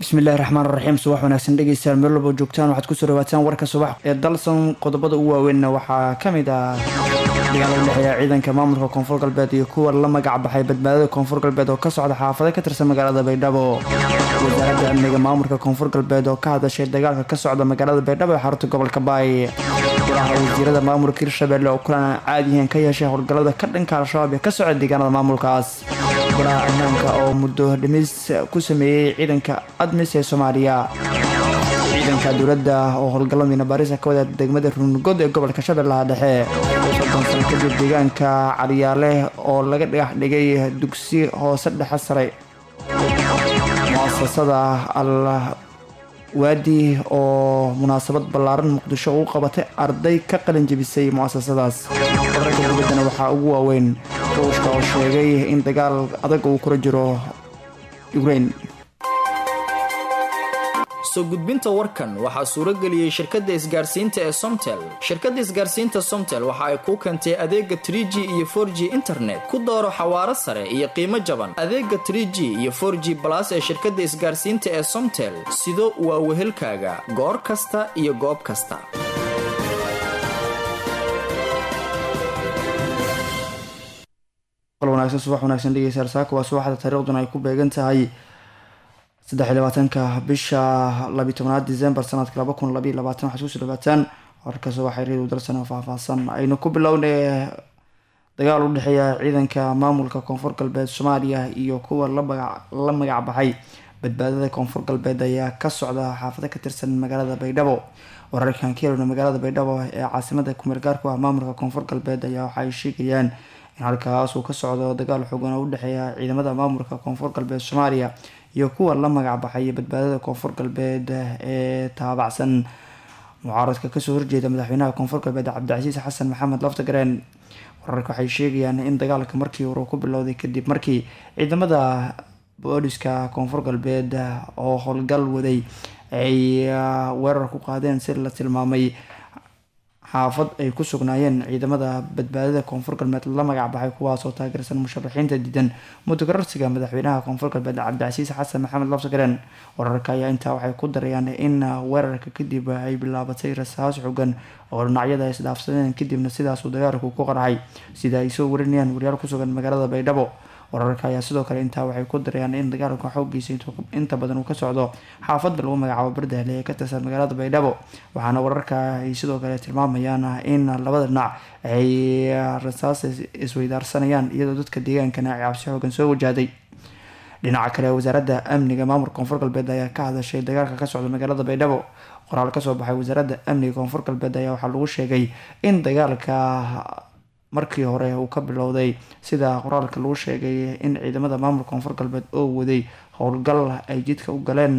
bismillahi raxmaan raxiim subax wanaagsan dhegeystayaal meel walbo joogtaan waxaad kusoo dhawaataan warka subax ee dalsan qodobada ugu waaweynna waxaa ka mid ah dagaal u dhexeeya ciidanka maamulka koonfur galbeed iyo kuwa la magac baxay badbaadada koonfur galbeed oo ka socda xaafado ka tirsan magaalada baydhabo wasaaradda amniga maamulka koonfur galbeed oo ka hadashay dagaalka ka socda magaalada baydhabo ee xarunta gobolka baay golaha wasiirada maamulka hirshabelle oo kulan aan caadiyihiin ka yeeshay howlgallada ka dhanka al-shabaab ee ka socda deegaanada maamulkaas golaha ammaanka oo muddo dhimis ku sameeyey ciidanka admis ee soomaaliya ciidanka dowladda oo howlgallo miinabaarisa ka wada degmada ruunugod ee gobolka shabeellaha dhexe soddon sano kadib deegaanka caliyaale oo laga dhagax dhigay dugsi hoose dhexe sare muasasada al waadi oo munaasabad ballaaran muqdisho ugu qabatay arday ka qalin jebisay muasasadaas wararka dowladdana waxaa ugu waaweyn ruushka oo sheegay in dagaal adag uu kula jiro ukraine soo gudbinta warkan waxaa suuro geliyey shirkadda isgaarsiinta ee somtel shirkadda isgaarsiinta somtel waxa ay kuu keentay adeega tr g iyo for g internet ku dooro xawaaro sare iyo qiimo jaban adeega tr g iyo for g balas ee shirkadda isgaarsiinta ee somtel sido waa wehelkaaga goor kasta iyo goob kasta wanaagsan subax wanaagsan dhegeystayaal saaka waa subaxda taariikhduna ay ku beegan tahay saddex iyo labaatanka bisha labiyi tobnaad december sanadka laba kun labaiyo labaatan waxaad kusoo dhawaataan warkaas waxay reedu dalsan faahfaahsan aynu ku bilownay dagaal u dhexeeya ciidanka maamulka koonfur galbeed soomaaliya iyo kuwa la magac baxay badbaadada koonfur galbeed ayaa ka socda xaafado ka tirsan magaalada baydhabo wararkan ka helona magaalada baydhabo ee caasimada kumeel gaarku ah maamulka koonfur galbeed ayaa waxaay sheegayaan in halkaas uu ka socdo dagaal xoogan oo udhexeeya ciidamada maamulka koonfur galbeed soomaaliya iyo kuwa la magac baxay badbaadada koonfur galbeed ee taabacsan mucaaradka kasoo horjeeda madaxweynaha koonfur galbeed cabdicasiis xasan maxamed laftagareen wararka waxay sheegayaan in dagaalka markii hore ku bilowday kadib markii ciidamada booliska koonfur galbeed oo howlgal waday ay weerar ku qaadeen si la tilmaamay xaafad ay ku sugnaayeen ciidamada badbaadada koonfur galbeed la magac baxay kuwaasoo taageersan musharaxiinta diidan mudagararsiga madaxweynaha koonfur galbeed cabdicasiis xasan maxamed lafsagaren wararka ayaa intaa waxay ku darayaan in weerarka kadib ay bilaabatay rasaas xogan oo dhinacyada isdhaafsadeen kadibna sidaasuu dagaalku ku qarxay sida ay soo warinayaan waryaal kusugan magaalada baydhabo wararka ayaa sidoo kale intaa waxay ku darayaan in dagaalka xoogiisa inta badan uu ka socdo xaafadda lagu magacaabo bardahle ee ka tirsan magaalada baydhabo waxaana wararka ay sidoo kale tilmaamayaan in labada dhinac ay rasaas isweydaarsanayaan iyadoo dadka deegaankana ay cabsi xoogan soo wajahday dhinaca kale wasaaradda amniga maamulka koonfur galbeed ayaa ka hadashay dagaalka ka socda magaalada baydhabo qoraal kasoo baxay wasaaradda amniga koonfur galbeed ayaa waxaa lagu sheegay in dagaalka markii hore uu ka bilowday sida qoraalka lagu sheegay in ciidamada maamulka koonfur galbeed oo waday howlgal ay jidka u galeen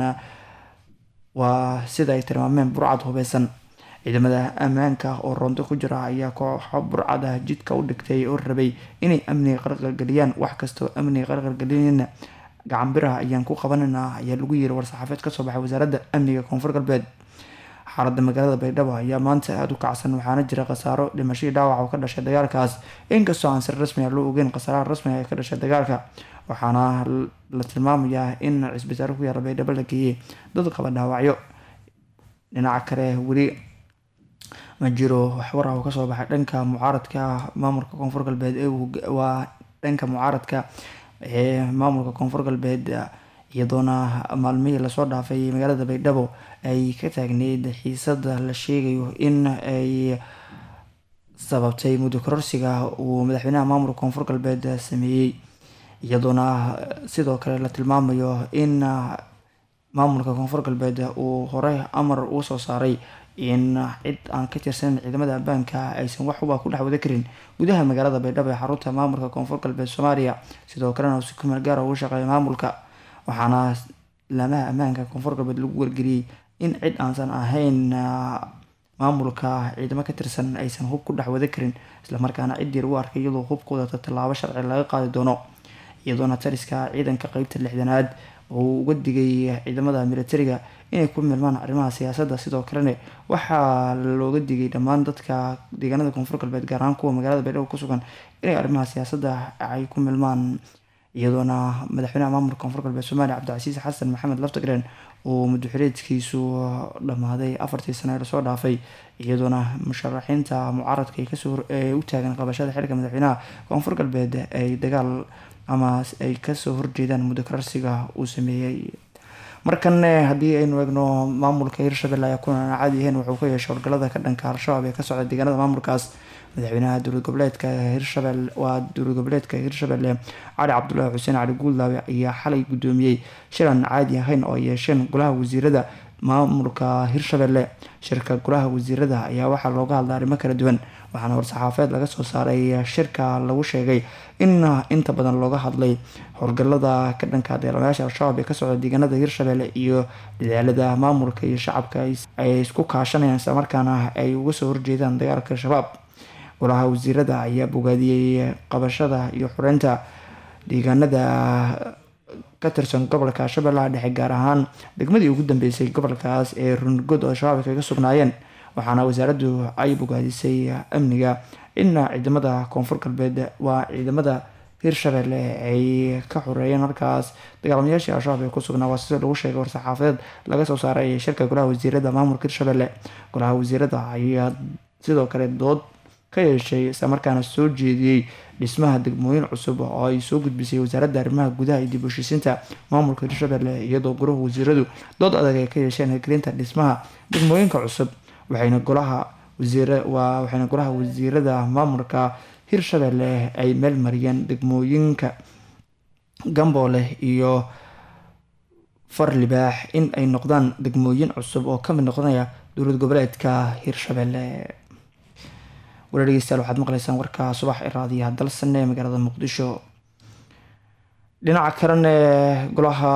waa sida ay tilmaameen burcad hubeysan ciidamada ammaanka oo roonto ku jira ayaa kooxo burcada jidka u dhigtay oo rabay inay amniga qarqargeliyaan wax kastoo amniga qarqargelinayna gacanbiraha ayaan ku qabanana ayaa lagu yiri war-saxaafeed kasoo baxay wasaaradda amniga koonfur galbeed xaaladda magaalada baydhabo ayaa maanta aada u kacsan waxaana jira khasaaro dhimashadii dhaawac oo ka dhashay dagaalkaas inkastoo aan si rasmi a loo ogeyn khasaaraha rasmiga ee ka dhashay dagaalka waxaana la tilmaamayaa in cisbitaalo ku yaala baydhabo la geeyey dad qaba dhaawacyo dhinaca kale weli ma jiro waxwar ah oo kasoo baxay dhanka mucaaradka maamulka koonfur galbeed waa dhanka mucaaradka ee maamulka koonfur galbeed iyadoona maalmihii lasoo dhaafay magaalada baydhabo ay ka taagneyd xiisada la sheegayo in ay sababtay muddo kororsiga uu madaxweynaha maamulka koonfur galbeed sameeyey iyadoona sidoo kale la tilmaamayo in maamulka koonfur galbeed uu hore amar uu soo saaray in cid aan ka tirsanin ciidamada ambaanka aysan waxuba ku dhex wada karin gudaha magaalada baydhabo ee xarunta maamulka koonfur galbeed soomaaliya sidoo kalena uu si kumeel gaara ugu shaqeeya maamulka waxaana laamaha ammaanka koonfur galbeed lagu wargeliyey in cid aansan ahayn maamulka ciidamo ka tirsan aysan hub ku dhex wada karin islamarkaana ciddii lagu arkay iyadoo hubkooda tallaabo sharci laga qaadi doono iyadoona taliska ciidanka qeybta lixdanaad oo uga digay ciidamada militariga inay ku milmaan arrimaha siyaasadda sidoo kalena waxaa looga digay dhammaan dadka deegaanada koonfur galbeed gaar ahaan kuwa magaalada baydhabo ku sugan inay arrimaha siyaasadda ay ku milmaan iyadoona madaxweynaha maamulka koonfur galbeed soomaaliya cabdicasiis xasan maxamed laftagreen uu muddoxireedkiisu dhammaaday afartii sano ee lasoo dhaafay iyadoona musharaxiinta mucaaradka ay kasoo u taagan qabashada xilka madaxweynaha koonfur galbeed ay dagaal ama ay kasoo horjeedaan muddo kararsiga uu sameeyey markan haddii aynu eegno maamulka hirshabelle ayaa kulan caadi ahayn wuxuu ka yeeshay howlgalada ka dhanka al-shabaab ee ka socda deegaanada maamulkaas madaxweynaha dowlad goboleedka hirshabelle waa dowlad goboleedka hirshabelle cali cabdulaahi xuseen cali guuldaawe ayaa xalay guddoomiyey shilan caadi ahayn oo ay yeesheen golaha wasiirada maamulka hirshabelle shirka golaha wasiirada ayaa waxaa looga hadla arrimo kala duwan waxaana war-saxaafeed laga soo saaray shirka lagu sheegay in inta badan looga hadlay howlgalada ka dhanka deelamayaasha al-shabaab ee ka socda deegaanada hirshabelle iyo dadaalada maamulka iyo shacabka ay isku kaashanayaan islamarkaana ay uga soo horjeedaan dagaalka al-shabaab golaha wasiirada ayaa bogaadiyey qabashada iyo xureynta deegaanada ka tirsan gobolka shabeellaha dhexe gaar ahaan degmadii ugu dambeysay gobolkaas ee rungood oo shabaab kaga sugnaayeen waxaana wasaaraddu ay bogaadisay amniga in ciidamada koonfur galbeed waa ciidamada hirshabelle ay ka xoreeyeen halkaas dagaalamayaashii al-shabaab ee ku sugnaa waa sida lagu sheegay war-saxaafadeed laga soo saaray shirka golaha wasiirada maamulka hirshabelle golaha wasiirada ayaa sidoo kale dood ka yeeshay islamarkaana soo jeediyey dhismaha degmooyin cusub oo ay soo gudbisay wasaaradda arrimaha gudaha iyo dib u heshiisiinta maamulka hirshabelle iyadoo golaha wasiiradu dood adag ay ka yeesheen hirgelinta dhismaha degmooyinka cusub waxayna golaha wasiir waa waxayna golaha wasiirada maamulka hirshabelle ay meel mariyeen degmooyinka gamboole iyo farlibaax in ay noqdaan degmooyin cusub oo kamid noqonaya dowlad goboleedka hirshabelle wala dhegeystayaal waxaad maqleysaan warka subax ee raadiyaha dalsan ee magaalada muqdisho dhinaca kalena golaha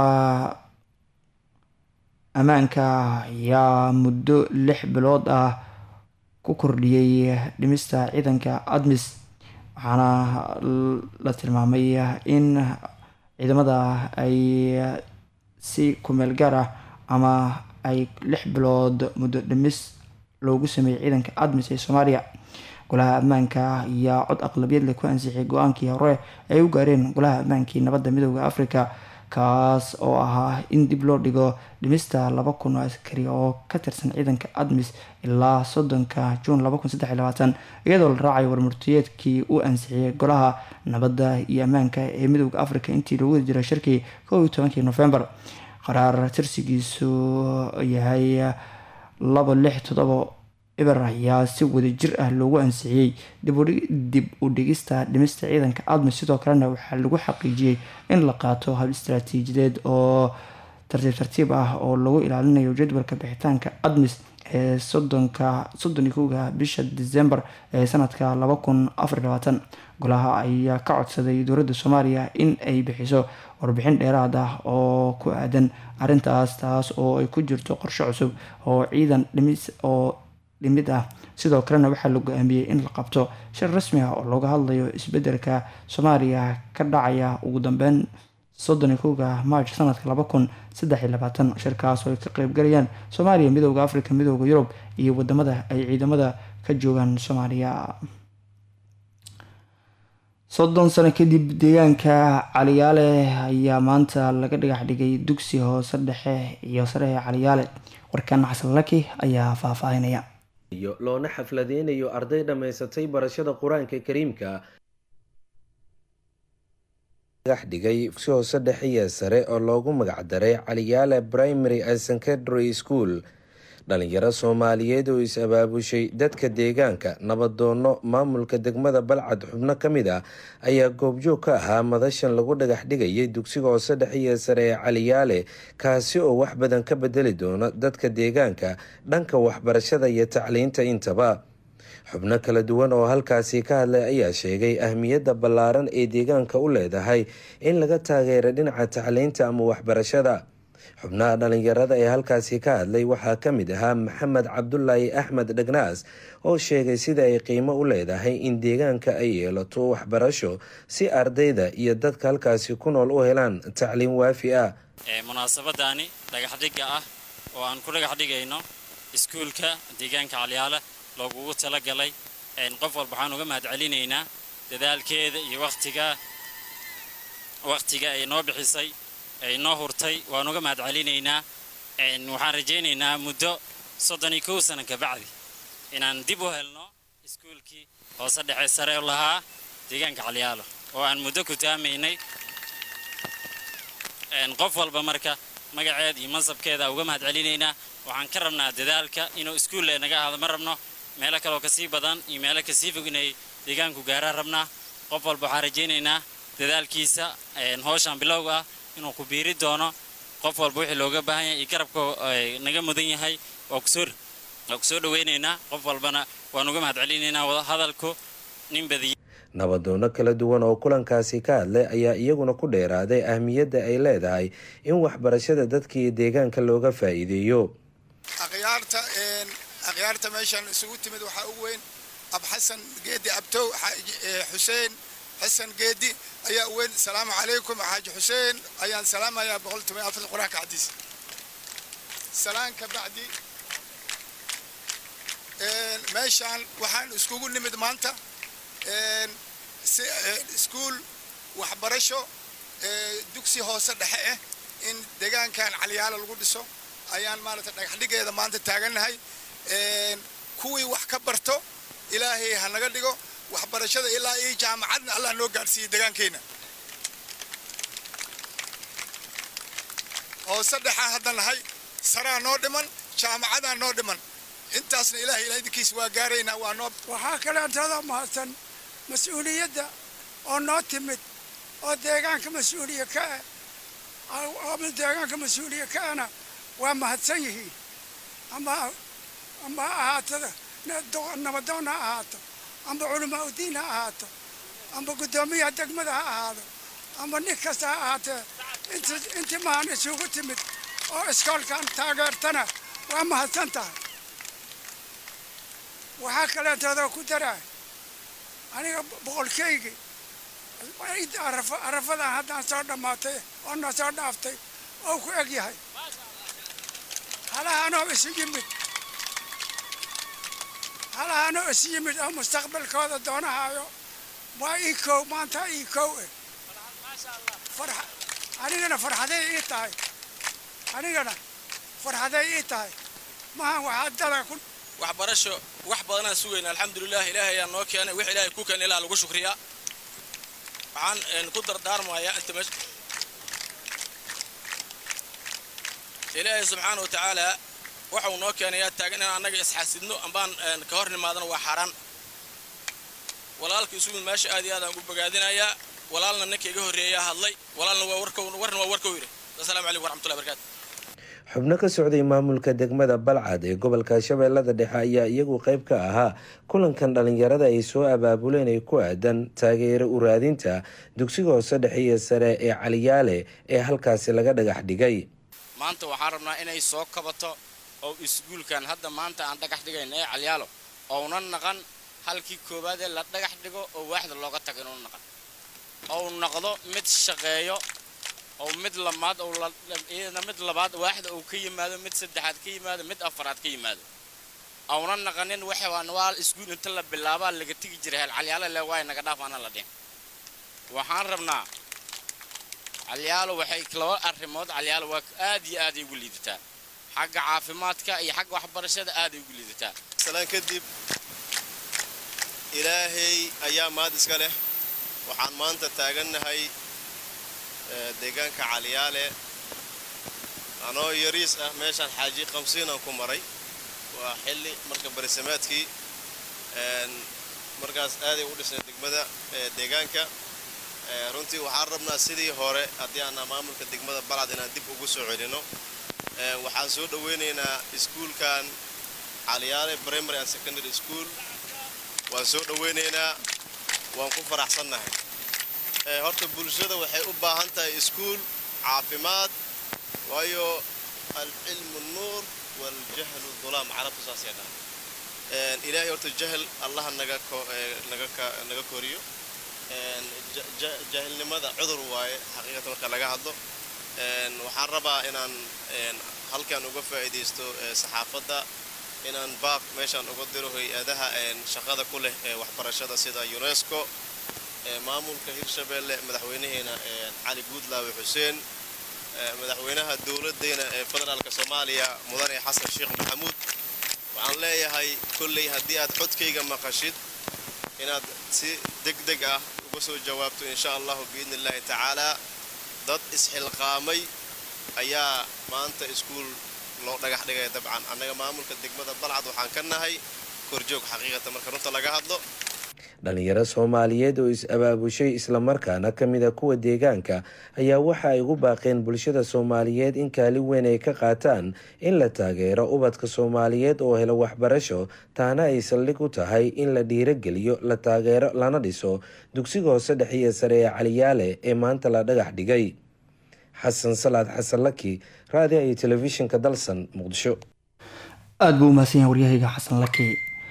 ammaanka ayaa muddo lix bilood ah ku kordhiyey dhimista ciidanka admis waxaana la tilmaamay in ciidamada ay si kumeel gaar ah ama ay lix bilood muddo dhimis loogu sameeyey ciidanka admis ee soomaaliya golaha ammaanka ayaa cod aqlabiyad leh ku ansixiyay go-aankii hore ay u gaareen golaha ammaankii nabadda midooda africa kaas oo ahaa in dib loo dhigo dhimista laba kun oo askari oo ka tirsan ciidanka admis ilaa soddonka juun laba kun saddex iyo labaatan iyadoo la raacayo warmurtiyeedkii uu ansixiyay golaha nabadda iyo ammaanka ee midooda africa intii lagu wadi jiray shirkii kow iyo tobankii novembar qaraar tirsigiisu yahay laba lix todoba eber ayaa si wadajir ah loogu ansixiyey dib u dhigista dhimista ciidanka admis sidoo kalena waxaa lagu xaqiijiyey in la qaato hab istaraatiijideed oo tartiib tartiib ah oo lagu ilaalinayo jadwalka bixitaanka admis ee soddonka soddon iyo kowga bisha december ee sanadka laba kun afar iyo labaatan golaha ayaa ka codsaday dowladda soomaaliya in ay bixiso warbixin dheeraad ah oo ku aadan arrintaas taas oo ay ku jirto qorshe cusub oo ciidan dhimis oo dhimid ah sidoo kalena waxaa la go-aamiyey in la qabto shir rasmi ah oo looga hadlayo isbedelka soomaaliya ka dhacaya ugu dambeyn soddon iyo kowga march sanadka laba kun saddex iyo labaatan shirkaas oo ay ka qeybgalayaan soomaaliya midooda africa midooda yurub iyo wadamada ay ciidamada ka joogaan soomaaliya soddon sano kadib deegaanka caliyaale ayaa maanta laga dhagax dhigay dugsi hoose dhexe iyo sare ee caliyaale warkan xasan laki ayaa faahfaahinaya loona xafladeynayo arday dhammaysatay barashada qur-aanka kariimka dhagax dhigay si hoose dhexe iyo sare oo loogu magacdaray caliyaale primary and secondary school dhalinyaro soomaaliyeed oo is-abaabushay dadka deegaanka nabadoono maamulka degmada balcad xubno ka mid ah ayaa goobjoog ka ahaa madashan lagu dhagax dhigayay dugsiga hoose dhexe iyo sare ee caliyaale kaasi oo wax badan ka bedeli doono dadka deegaanka dhanka waxbarashada iyo tacliinta intaba xubno kala duwan oo halkaasi ka hadlay ayaa sheegay ahmiyadda ballaaran ee deegaanka u leedahay in laga taageero dhinaca tacliinta ama waxbarashada xubnaha dhalinyarada ee halkaasi ka hadlay waxaa ka mid ahaa maxamed cabdulaahi axmed dhagnaas oo sheegay sida ay qiimo u leedahay in deegaanka ay yeelato waxbarasho si ardayda iyo dadka halkaasi ku nool u helaan tacliim waafi ah munaasabadaani dhagaxdhigga ah oo aan ku dhagax dhigayno iskuulka deegaanka calyaala loogugu talagalay qof walba waxaan uga mahad celinaynaa dadaalkeeda iyo waqtiga waqtiga ay noo bixisay ay noo hurtay waan uga mahad celinaynaa waxaan rajaynaynaa muddo soddon iyo kow sano kabacdi inaan dib u helno iskuulkii hoose dhexe sare u lahaa deegaanka calyaalo oo aan muddo ku taamaynay qof walba marka magaceed iyo mansabkeeda uga mahad celinaynaa waxaan ka rabnaa dadaalka inuu iskuulle naga ahaado ma rabno meelo kaleoo kasii badan iyo meelo kasii fog inay deegaanku gaaraan rabnaa qof walba waxaan rajaynaynaa dadaalkiisa howshaan bilowga ah inuu ku biiri doono qof walba wixii looga baahan yahay iyo garabka naga mudan yahay waa kusoo waa kusoo dhawaynaynaa qof walbana waan uga mahad celinaynaa wadahadalku nin badiya nabadoono kala duwan oo kulankaasi ka hadlay ayaa iyaguna ku dheeraaday ahmiyadda ay leedahay in waxbarashada dadkii deegaanka looga faa'iideeyo akhyaarta akhyaarta meeshan isugu timid waxaa ugu weyn abxasan geedi abtow xuseen xasan geedi ayaa u weyn asalaamu calaykum xaaji xuseen ayaan salaamayaa boqol toban afar qur-aanka xadiis salaan ka bacdi meeshaan waxaan iskugu nimid maanta iskuul waxbarasho dugsi hoose dhexe ah in deegaankan caliyaalo lagu dhiso ayaan maaragtay dhagaxdhigeeda maanta taagannahay kuwii wax ka barto ilaahay ha naga dhigo waxbarashada ilaa iyo jaamacadna allah noo gaadhsiiyey deegaankeenna hoose dhexaa hadda nahay saraa noo dhiman jaamacadaa noo dhiman intaasna ilaahay ilaahidinkiis waa gaaraynaa waa noo waxaa kaleentada mahadsan mas-uuliyadda oo noo timid oo deegaanka mas-uuliya ka ah ama deegaanka mas-uuliya ka ahna waa mahadsan yihiin ama ama ha ahaatada nabadoon ha ahaato amba culamaa udiin ha ahaato amba guddoomiyaha degmada ha ahaado amba nin kasta ha ahaatee intii mahan isugu timid oo iskoolkan taageertana waa mahadsan tahay waxaa kaleentoodoo ku daraa aniga boqolkaygii arafadan haddaan soo dhammaatay oo na soo dhaaftay oo ku eg yahay halahanoo isu yimid halahanoo isu yimid oo mustaqbalkooda doonahaayo waa ii kow maanta ii kow eh anigana farxaday ii tahay anigana farxaday ii tahay mahan waxaa dada ku waxbarasho wax badanaan sugayna alxamdulilah ilaahay ayaa noo keenay wix ilaahay ku keenay ilaa lagu shukriyaa waxaan ku dardaarmayaa inta meesha ilaahay subxaana wa tacaala waxau noo keenayaa taagan inaan annaga isxaasidno ambaan ka hor nimaadano waa xaaraan walaalka isugu meesha aad iyo aad aan ugu bogaadinayaa walaalna ninka iga horreeyaa hadlay walaalna waa warka warna waa warkau yidhi asalamu calaykum warxmatullahi barakaatu xubno ka socday maamulka degmada balcad ee gobolka shabeellada dhexe ayaa iyagu qayb ka ahaa kulankan dhalinyarada ay soo abaabuleen ee ku aadan taageero uraadinta dugsiga hoose dhexe iyo sare ee caliyaale ee halkaasi laga dhagax dhigay maanta waxaan rabnaa inay soo kabato oo iskuulkan hadda maanta aan dhagax dhigayna ee calyaalo ouna naqan halkii koowaadee la dhagax dhigo oo waaxda looga tago inuu naqan ou noqdo mid shaqeeyo oo mid lamaad iyadana mid labaad waaxda uu ka yimaado mid saddexaad ka yimaado mid afaraad ka yimaado auna naqanin waa iskuul inta la bilaabaa laga tegi jiray hel calyaalo le waay naga dhaaf ana la dhihin waxaan rabnaa calyaalo waxay laba arrimood calyaalo waa aad iyo aaday ugu liidataa xagga caafimaadka iyo xagga waxbarashada aaday ugu liidataa salaan kadib ilaahay ayaa maad iska leh waxaan maanta taagannahay deegaanka caliyaale anoo yariis ah meeshaan xaaji qamsiinaan ku maray waa xilli marka barisameedkii markaas aaday u dhisnay degmada deegaanka runtii waxaan rabnaa sidii hore haddii aanaa maamulka degmada balcad inaan dib ugu soo celino waxaan soo dhoweynaynaa iskuulkan caliyaale primary and secondary school waan soo dhoweynaynaa waan ku faraxsannahay horta bulshada waxay u baahan tahay iskuul caafimaad waayo alcilmu nuur waljahlu dulaam carabtu saasay dhahan ilaahay horta jahl allaha naga naga koriyo jaahilnimada cudur waaye xaqiiqatan marka laga hadlo waxaan rabaa inaan halkan uga faa'iidaysto saxaafadda inaan baaq meeshaan uga diro hay-adaha shaqada ku leh ee waxbarashada sida unesco maamulka hirshabeelle madaxweynaheena cali guudlaawe xuseen madaxweynaha dowladdeena ee federaalka soomaaliya mudane xasan sheekh maxamuud waxaan leeyahay kolley haddii aad codkayga maqashid inaad si deg deg ah uga soo jawaabto insha allahu biidni illaahi tacaalaa dad isxilqaamay ayaa maanta iskuul loo dhagax dhigaya dabcan annaga maamulka degmada balcad waxaan ka nahay korjoog xaqiiqata marka runta laga hadlo dhalinyaro soomaaliyeed oo is-abaabushay islamarkaana ka mid a kuwa deegaanka ayaa waxa ay ugu baaqeen bulshada soomaaliyeed in kaalin weyn ay ka qaataan in la taageero ubadka soomaaliyeed oo helo waxbarasho taana ay saldhig u tahay in la dhiirogeliyo la taageero lana dhiso dugsiga hoose dhexe iyo sare ee caliyaale ee maanta la dhagax dhigay xasan salaad xasan laki raadiyo iyo telefishinka dalsan muqdisho aada buu umahadsan yahay waryahayga xasan laki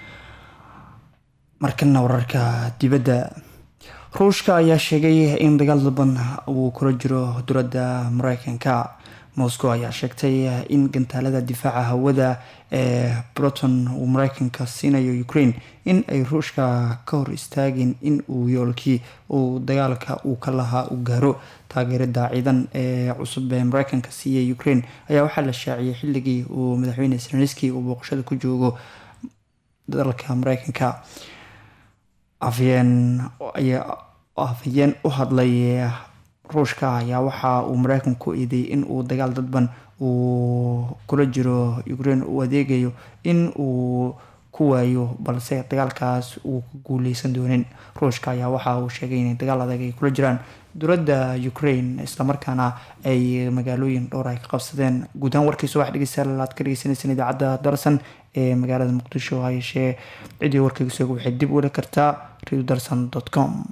markana wararka dibadda ruushka ayaa sheegay in dagaal dalban uu kula jiro dowladda mareykanka moscow ayaa sheegtay in gantaalada difaaca hawada ee broton uu mareykanka siinayo ukraine in ay ruushka ka hor istaagin in uu yoolkii uu dagaalka uu ka lahaa u gaaro taageerada ciidan ee cusub ee mareykanka siiyay ukraine ayaa waxaa la shaaciyay xilligii uu madaxweyne seleniski uu booqashada ku joogo dalka mareykanka afyeen afhayeen u hadlay ruushka ayaa waxa uu mareykanku eedeeyay in uu dagaal dadban uu kula jiro ukraine uu adeegayo in uu ku waayo balse dagaalkaas uu ku guuleysan doonin ruushka ayaa waxa uu sheegay inay dagaal adag ay kula jiraan dowladda ukraine islamarkaana ay magaalooyin dhowr ay ka qabsadeen guud ahaan warkiisa wax dhegeystayaal aad ka dhegeysaneysaan idaacadda darsan ee magaalada muqdisho ha yeeshee ciddii warkayga sooga waxay dib u heli kartaa radio darsan com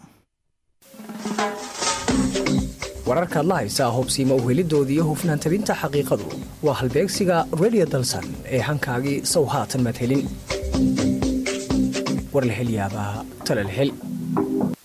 wararkaad la haysaa hobsiima uhelidooda iyo hufnaan tabinta xaqiiqadu waa halbeegsiga radio dalsan ee hankaagii sow haatan madhelin war la hel yaabaa talal hel